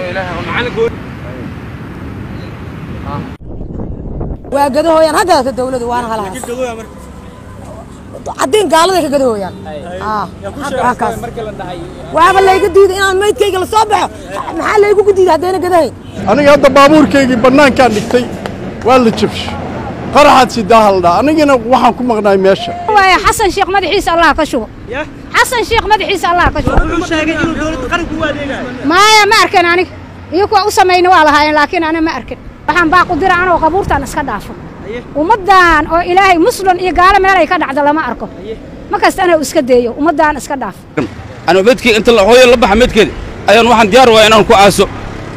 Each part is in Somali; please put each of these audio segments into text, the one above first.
waa gadahooyaan haddata dawladu waana halahaas caddiin gaaladay ka gadahooyaan kaas waaba layga diiday inaan maydkayga la soo baxo maxaa laygugu diiday haddayna gadahayn aniga hadda baabuurkaygii bannaankaan dhigtay waa la jabsho qaraxaad sidaa haldhaa anigana waxaan ku maqnaay meesha waaye xasan sheekh madaxiisa allah ka shubo xasan sheekh madaxiisa allah ka shubo wuxuu sheegay inuu dowladda qaranku u adeegayo maaya ma arkan aniga iyo kuwa u samayna waa lahaayeen laakiin ana ma arkin waxaan baaqu dira anoo qabuurtaan iska dhaafo ummaddan oo ilaahay muslim iyo gaalo meelay ka dhacda lama arko ma kasta anaa iska deeyo ummaddan iska dhaafo أنا بدكي أنت هوي اللي بحمد كده أيون واحد ديار وين أنا كواسو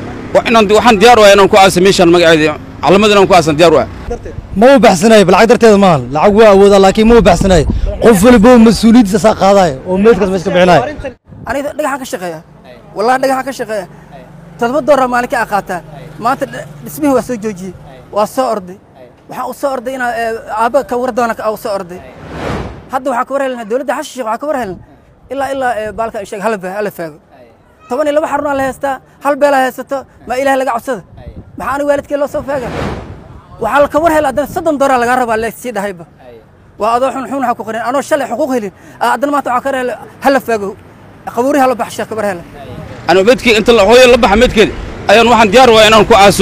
وإن واحد ديار وين أنا كواسو ميشان مقعد على مدى أنا كواسو ديار وين ma u baxsanayo bal lacag darteeda maahan lacag waa awoodaa laakiin ma u baxsanayo qof walba mas-uuliyaddiisa saa qaadaayo oo meydkaas meesha ka bixinayo aniga dhagaxaan ka shaqeeya wallahi dhagaxaan ka shaqeeya toddoba doolar maalin ka aqaataa maanta dhismihii waa soo joojiyey waa soo orday waxaan u soo orday inaa aabba ka war doona u soo orday hadda waxaa ka war helna dowladda xashi sheekh waxaa ka war helna ilaa ilaa baalka sheeg hala hala faago toban iyo laba xarunaa la haystaa hal beelaa haysato ma ilaah laga codsada maxaa aniga waalidkee loo soo faaga waxaa la ka war hela haddana soddon doolar lagaa rabaa leesii dhahayba waa adoo xun xun waxaa ku qoran anoo shalay xuquuq helin haddana maanta waxaa ka war hela hala faago qabuurihi hala baxsha ka war hela أنا بدكي أنت هوي اللي بحمد كده أيون واحد ديار وين أنا كواسو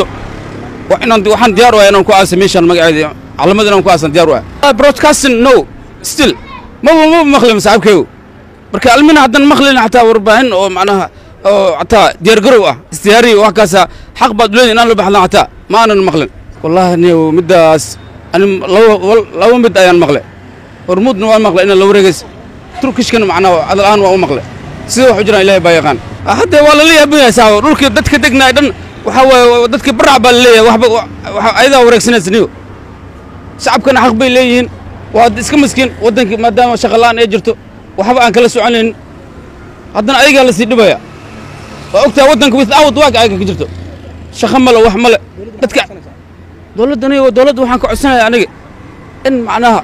وإن واحد ديار وين أنا كواسو ميشان مقعد على مدى أنا كواسو ديار وين broadcasting no still ما هو ما مخلي مسحب كيو marka almina haddan maqlin xataa warbaahin oo macnaha oo xataa diyaargarow ah istiyaari wax kaasa xaq baad leedahay inaan la baxdan xataa ma aanan maqlin wallahi niyow middaas ani laba laba mid ayaan maqle hormuudna waan maqle inaan la wareegays turkishkana macnaha cadal ahaan waa u maqle sida wax u jiraan ilaahay baa yaqaan hadda waa lala yaaban yahay saawo dhulkii dadka degnaay dhan waxaa waaye dadkii barac baa laleeyahay waxba waxa ayadaa wareegsanaysa niyo shacabkana xaq bay leeyihiin waa iska maskiin waddankii maadaama shaqa la'aan ay jirto waxba aan kala soconayn haddana ayagaa la sii dhibaya waa ogtahay waddanka without work ayaga ka jirto shaqo male wax male dadka dowladdani dowladda waxaan ka codsanaya aniga in macnaha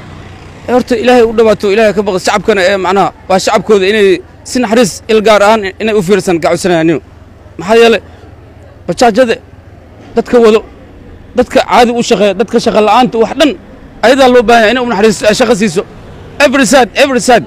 horta ilaahay u dhawaato ilaahay ka baqo shacabkana ee macnaha waa shacabkooda inay si naxariis il gaar ahaan inay u fiirsan ka codsanaya aniga maxaa yeelay bajaajada dadka wado dadka caadi u shaqeeya dadka shaqa la'aanta wax dhan ayadaa loo baahan yahay inay u naxariis shaqo siiso every side every side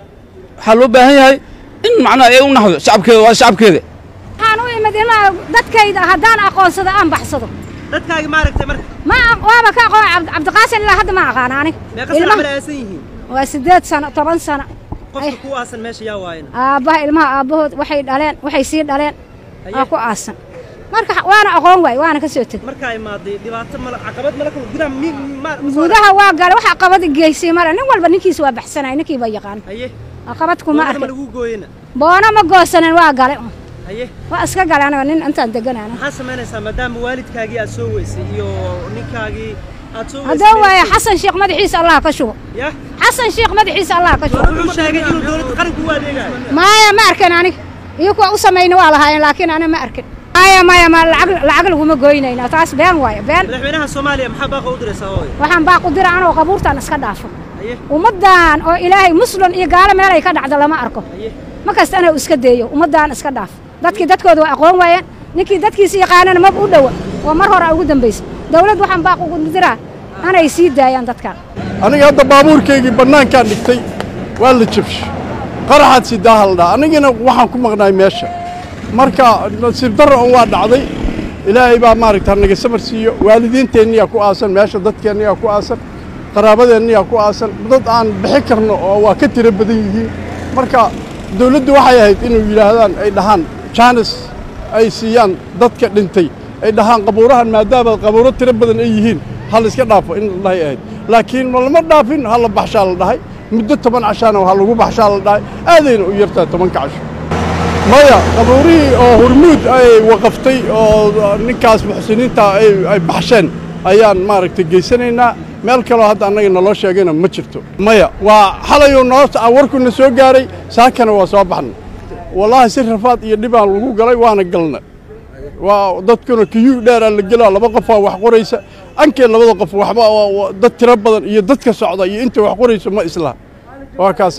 waxaa loo baahan yahay in macnaha ay u naxdo shacabkeeda waa shacabkeeda waxaan u imid ilaa dadkayda haddaan aqoonsado aan baxsado dadkaagi ma aragtay marka ma waaba ka aqoon cabd- cabdiqaasin ilaa hadda ma aqaan aniga meeqa sana camal aasan yihiin waa siddeed sano toban sano qofka ku aasan meesha yaa waayana aabbaha ilmaha aabbahood waxay dhaleen waxay sii dhaleen aa ku aasan marka waana aqoon waay waana ka soo teg markaa imaaday dhibaato mala caqabad mala kula gudaha mi ma gudaha waa gale wax caqabad geysay male nin walba ninkiisa waa baxsanay ninkiiba yaqaan haye caqabad kuma boonada ma arkin lagu gooyena boono ma goosanin waa gale haye waa iska gale aniga nin intaan deganana maxaa samaynaysaa maadaama waalidkaagii aad soo weysay iyo ninkaagii aad soo haddoo waaye xasan sheekh madaxiisa allah ka shubo ya xasan sheekh madaxiisa allah ka shubo wuxuu sheegay inuu dowladda qaranku u adeegayo maaya ma arkan aniga iyo kuwa u samayna waa lahaayeen laakiin ana ma arkin maya maya ma lacag lacag laguma goynayna taas been waaye been madaxweynaha soomaaliya maxaa baaqa u diraysaa hooyo waxaan baaqu dira anoo qabuurtaan iska dhaafo haye ummaddan oo ilaahay muslim iyo gaalo meelay ka dhacda lama arko haye ma kasta anaa iska deeyo ummaddan iska dhaaf dadkii dadkooda waa aqoon waayeen ninkii dadkiisa yaqaanana maba u dhowa oo mar hore ugu dambaysa dawlad waxaan baaq ugu diraa anay sii daayaan dadkan aniga hadda baabuurkaygii bannaankaan dhigtay waa la jabsho qaraxaad sidaa haldhaa anigana waxaan ku maqnaay meesha marka nasiib darro un waa dhacday ilaahay baa maaragta naga samar siiyo waalidiinteenniyaa ku aasan meesha dadkeenniyaa ku aasan qaraabadeenniyaa ku aasan dad aan bixi karno oo waa ka tiro badan yihiin marka dawladdu waxay ahayd inuu yidhaahdaan ay dhahaan jaanis ay siiyaan dadka dhintay ay dhahaan qabuurahan maadaama qabuuro tiro badan ay yihiin ha la iska dhaafo in la dhahay ahayd laakiin ma lama dhaafin ha la baxshaa la dhahay muddo toban cashaana ha lagu baxshaa la dhahay aadayna u yartaa tobanka casho maya qabuurihii oo hurmuud ay waqaftay oo ninkaas muxsiniinta ay ay baxsheen ayaan maaragtay geysanaynaa meel kaloo hadda annaga naloo sheegayna ma jirto maya waa xalayuu noo warkuna soo gaaray saakana waa soo baxna wallaahi si rafaad iyo dhibaan lagu galay waana galna waa dadkuna kiyuu dheeraa la gelaa laba qofaa wax qoraysa ankee labada qof waxba dad tiro badan iyo dadka socda iyo inta wax qoraysa ma islaha waa kaasaa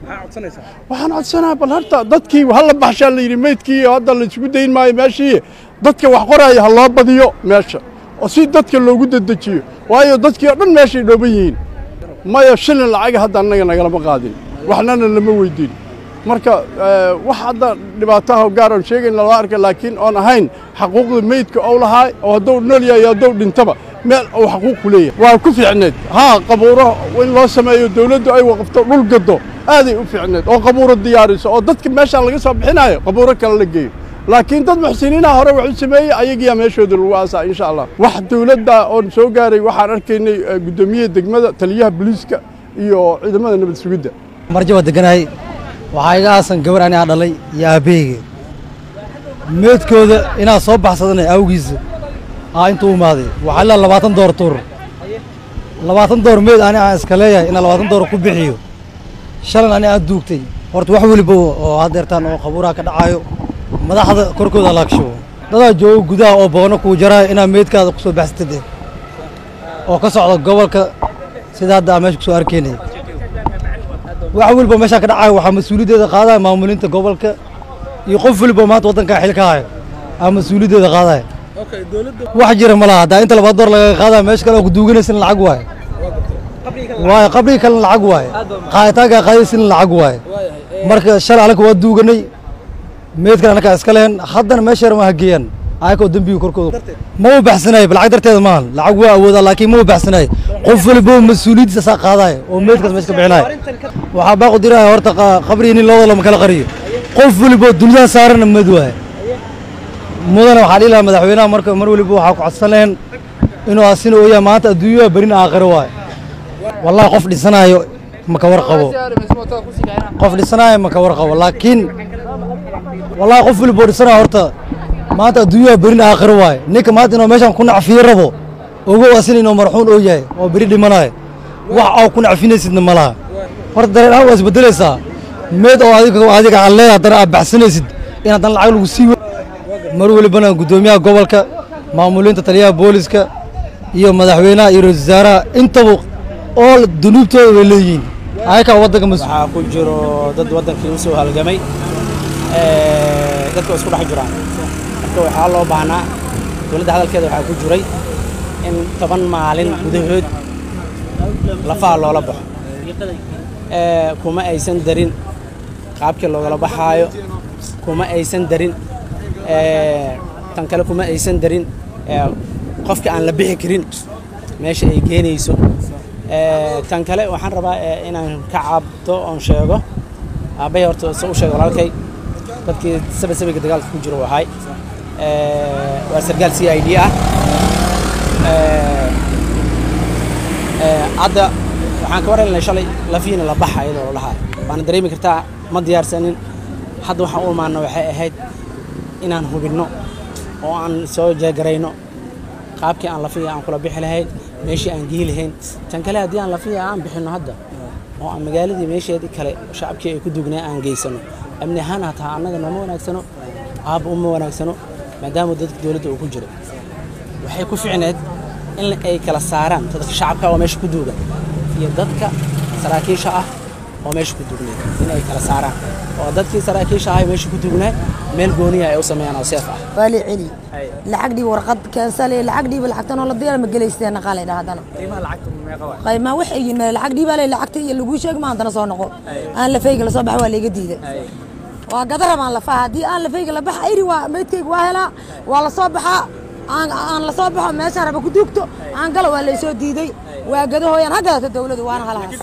maxaa codsanaysaa waxaan codsanaha bal horta dadkii hala baxshaa la yidhi meydkii hadda la isugu dayn maayo meeshii dadka wax qoraya ha loo badiyo meesha oo si dadka loogu dedejiyo waayo dadkii oo dhan meeshay dhooban yihiin maya shilin lacaga hadda annaga nagalama qaadin waxnana lama weydiin marka eh, wax hadda dhibaataha gaar oon sheegayna loo arka laakiin oon ahayn xaquuqda meydka ou lahaa oo hadduu nool yahay iyo hadduu dhintaba meel uu xaquuq ku leeyahay waa ku fiicneed haa qabuuro in loo sameeyo dawladdu ay waqafto dhul gado aaday u fiicneed oo qabuuro diyaariso oo dadka meeshaan laga soo bixinayo qabuuro kale la geeyo laakiin dad muxsiniinaha hore wax u sameeyey ayagiyaa meeshooda lagu aasaa insha allah wax dawladda oon soo gaaray waxaan arkaynay eh, guddoomiyaha degmada taliyaha booliiska iyo ciidamada nabad sugidda marjo waa deganahay waxaa iga aasan gabar anigaa dhalay iyo aabbaheyga meedkooda inaa soo baxsadana awgiisa aa intuu imaaday waxaa ilaa labaatan door tuur labaatan door meed ani aan iska leeyahay inaa labaatan door ku bixiyo shalan ani aan duugtay horta wax weliba oo haddeertaan oo qabuuraha ka dhacayo madaxda korkooda laagsho dadaa jooga gudaha oo boono kuu jaraayo inaa meedkaada ku soo baxsatid eh. oo ka socda gobolka sida hadda aan meesha ku soo arkaynay wax weliba meeshaan ka dhacayo waxaa mas-uuliyaddeeda qaadaya maamulinta gobolka iyo qof weliba maanta waddankaa xil ka hayo aa mas-uuliyaddeeda qaadaya okay dowladda wax jira ma laha haddaa inta labaad door lagaga qaadaya meesha kale oo kuduuganaysin lacag waaye qabriga waaye qabrigi kalena lacag waaye qaaditaankaa qaadaysin lacag waaye marka shalay anaka waa duuganay meedkan anakaa iska lehen haddana meesha yar ma hageeyaan ayakoo dembiga korkooda ma u baxsanayo lacag darteeda maahan lacag waa awoodaa laakiin ma u baxsanayo qof weliba mas-uuliyaddiisa saa qaadaya oo meedkaas meesha ka bixinaya waxaa baaqu diraya horta qa- qabrigii nin looda lama kala qariyo qof weliba dunyaha saarana mad waaye mudana waxaa dhihi lahaa madaxweynaha marka mar weliba waxaa ku codsan lahayn inuu asina ooyaa maanta adduunyada berina aakhiro waaye wallahi qof dhisanaayo ma ka warqabo qof dhisanaayo ma ka warqabo laakiin wallahi qof weliba oo dhisanaayo horta maanta adduunyada berina aakhiro waaye ninka maanta inuu meeshan ku nacfiyo rabo ogow asina inuu marxuun oo yahay oo beri dhimanayo wax oo ku nacfinaysidna ma laha horta dareen ahaan waa isbedelaysaa meed oo adiga adiga aan leedahay haddana aad baxsanaysid in haddana lacag lagu sii mar welibana guddoomiyaha gobolka maamulinta taliyaha booliska iyo madaxweynaha iyo ra-iisul wasaaraha intaba oo dunuubtooda way leeyihiin ayakaa waddanka mas waxaa ku jiro dad waddankii u soo halgamay ee, dadka waa isku dhex jiraan marka waxaa loo baahnaa dowladda hadalkeeda waxaa ku jiray in toban maalin gudahood lafaha loola baxo Ee, kuma aysan darin qaabkii loogala baxaayo kuma aysan darin ee, tan kale kuma aysan darin ee, qofka aan la bixi karin meesha ay keenayso Ee, tan kale waxaan rabaa ee, inaan ka cabto oon sheego aabbahay horta se u sheega walaalkay dadkii saba sabiga dagaalka ku jiro wahay Ee, waa sargaal c i d ah Ee, ee, hadda waxaan ka warhelnay shalay lafiina la baxa iyadoo la dhahaa waana dareemi kartaa ma diyaarsanin hadda waxaan u imaana waxay ahayd inaan hubinno oo aan soo jeegarayno qaabkii aan lafiya aan kula bixi lahayn meeshii aan gehi lahayn tan kale haddii aan lafiya aan bixinno hadda oo aan magaaladii meesheedii kale shacabkii ay ku dugnaa aan geysano amni ahaan hataa annaga nooma wanaagsano aabba uma wanaagsano maadaama dadka dowladda uu ku jiro waxay ku ficneed in ay kala saaraan dadka shacabka oo meesha ku duugan iyo dadka saraakiisha ah oo meesha ku duugneed in ay kala saaraan oo dadkii saraakiisha ah ee meesha ku duugnaa meel gooniya ay u sameeyaan oo seef ah waa la celi lacag dhiib warqad keensale lacag dhiib lacagtan oo la diyaar ma gelaysteen qaalay dhahdana qiimaha lacagta meeqa waa qaymaa waxay yihiin lacag dhiib ale lacagta iyo lagu sheeg ma haddana soo noqo aan la fayga la soo baxa waa layga diiday waa gada rabaan lafaha haddii aan la fayga la baxa iri waa meydkayga waa helaa waa la soo baxaa aan aan la soo baxo meeshaan raba ku duugto aan galo waa laysoo diiday waa gadahooyaan ha gadato dawladu waana halahaas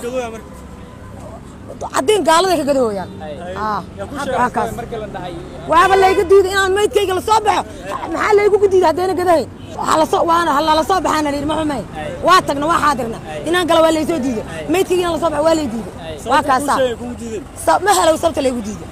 caddiin gaaladay ka gadahooyaan Ah, waa kaas waaba layga diiday inaan meydkayga la soo baxo maxaa laygugu diiday haddayna gadahayn Waxaa la soo- waana lala soo baxaana layidhi ma xumayn waa tagna waa xaadirna inaan galo waa laysoo diiday meydkayga inaan la soo baxo waa lay diiday waa kaasaa Sa- ma helow sabta laygu diiday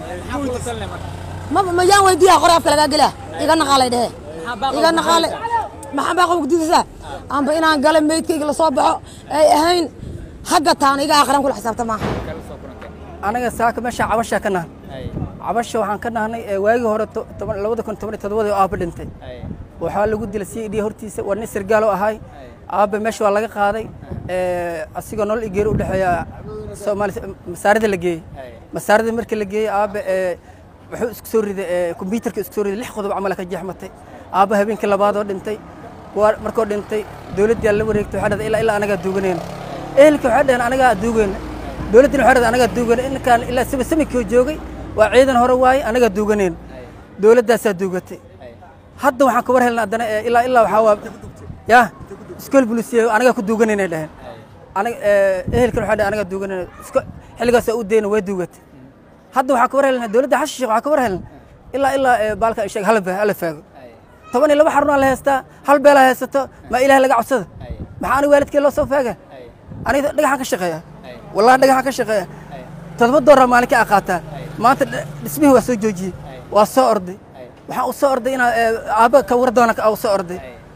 ma ma yaan weydiiyaa qore afka lagaa gelaa iga naqaalay dhehe iga naqaalay maxaa baa qofku diidaysaa amba inaan gala meydkayga la soo baxo ay ahayn hagga taana iga akhran kula xisaabta maaha anaga saaka meesha cabasha ka nahan cabasha waxaan ka nahnay ee waagii hore to- toban- labada kun toban iyo todobadii oo aabba dhintay waxaa lagu dilay c d hortiisa waa nin sargaal oo ahay aabba meesha waa laga qaaday ee, asigoo nolol igeeri u dhexeeya soomaali masaarida la geeyey masaarida markii la geeyey aabba ee wuxuu isku soo riday ee kombyuutarka isku soo riday lix qodob camal ka jeexmatay aabba habeenkii labaadoo dhintay kuwa markoo dhintay dowladdii la wareegtay waxaa dhahday ilaa ilaa anagaa duuganayna ehelka waxay dhaheen anagaa duugayna dowladdina waxay dhahday anagaa duugayna inkaan ilaa saba samikoo joogay waa ciidan hore waaye anagaa duuganayna dowladdaasaa duugatay hadda waxaan ka war helna haddana ee ilaa ilaa waxaa waa ya iskool bulisiya anagaa ku duuganayna dhaheen aniga ehelkan waxaa dhaheen anagaa duuganayna isko xilligaasaa u dayna waa duugatay hadda waxaa ka war helna dowladda xasan sheekh waxaa ka war helna ilaa ilaa ee baalka sheeg hala hala faago toban iyo laba xarunaa la haystaa hal beelaa haysato ma ilaah laga codsada maxaa aniga waalidkee loo soo faaga aniga dhagaxaan ka shaqeeya wallahi dhagaxaan ka shaqeeya todoba dooraa maalinka a qaataa maanta dhismihii waa soo joojiyey waa soo orday waxaan u soo orday inaa aabba ka war doona u soo orday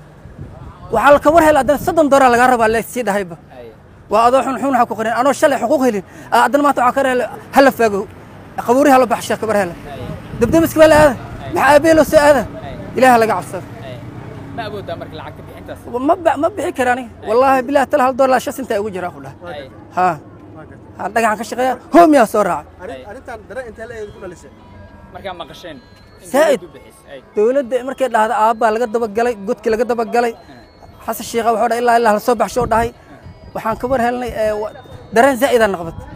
waxaa la ka war hela haddana soddon dooraa lagaa rabaa le sii dhahayba waa adoo xun xun waxaa ku qorin anoo shalay xuquuq helin haddana maanta waxaa ka hela hala faago qabuuri hala baxsha kabar hela dabdamiska baa la aada maxaa aabee loo soo aada ilaaha laga cabsado ma awoodaa marka lacagta bixintaas ma ma bixi kara aniga wallaahi bilahi tala hal doolar shan sinta ugu jiraa ku dhahay ha ha dhagaxan ka shaqeeya hoomiyaa soo raacay arrintan dareen intee la ku dhalisay markaa maqasheen saa'id dowladda markay dhahda aabbaa laga dabagalay godkii laga dabagalay xasan sheekha wuxuu dhahay ilaa ilaa la soo baxsho dhahay waxaan ka war helnay dareen zaa'idaan noqbatay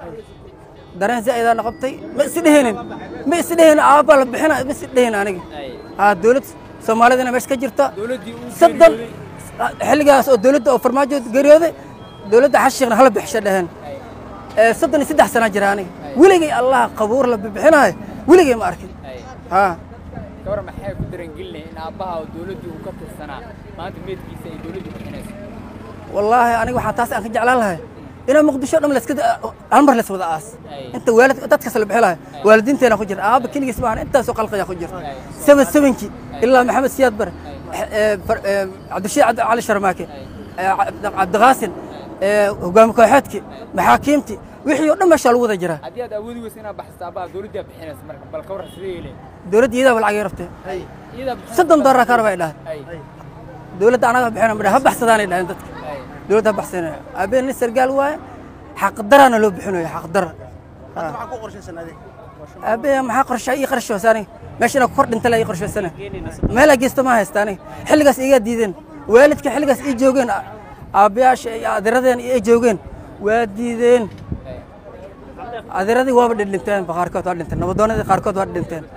dareen zaa'idaan noqotay ma is dheheenin ma is dheheen aabbaa la bixina ma is dheheen aniga ha dowlad soomaalidana meesha ka jirta soddon xilligaas oo dowladda oo farmaajo geeriyooday dowladda xasan sheekhna hala bixisha dhaheen soddon iyo saddex sanaa jira aniga weligay allah qabuur la bixinaayo weligay ma arkin ha gabar maxay ku darangelinaya in aabbaha oo dowladdii uu ka tirsanaa maanta meedkiisa ay dowladdu bixinayso wallaahi aniga waxaa taas aan ka jeclaan lahay inaa muqdisho dham laska hal mar las wada aas inta waalid dadkas la bixi lahay waalidiinteena ku jirta aabba keligiis maahan intaasoo qalqaya ku jirta seven sevenkii ilaa maxamed siyaad bare cabdishiid cali sharmaake cabdiqaasin hogaami kooxeedkii maxaakiimtii wixii oo dhan meeshaa lagu wada jiraa haddii aad awoodi weysa inaad baxsato aabbaha dowladdaa bixinaysa marka bal ka warran sidee yeeleen dowladda iyadaa lacagay rabtee iyadaa bixin soddon doolar ka rabay dhahay dowladda anaga bixina madha ha baxsadaanay dhahen dadka dowladda ha baxsanaya aabeen nin sargaal waaye xaqdaraana loo bixinayo xaqdara maxaa ku qorshaysan adig aabee maxaa qorsha ii qorshaysa aniga meesha inaa kor dhinta la ii qorshaysana meelaa geysta ma haysta aniga xilligaas igaa diideen waalidka xilligaas ii joogeen aabbayaasha iyo adiradeen ay joogeen waa diideen adiradii waaba dhindhinteen qaarkood waa dhinteen nabadoonadii qaarkood waa dhinteen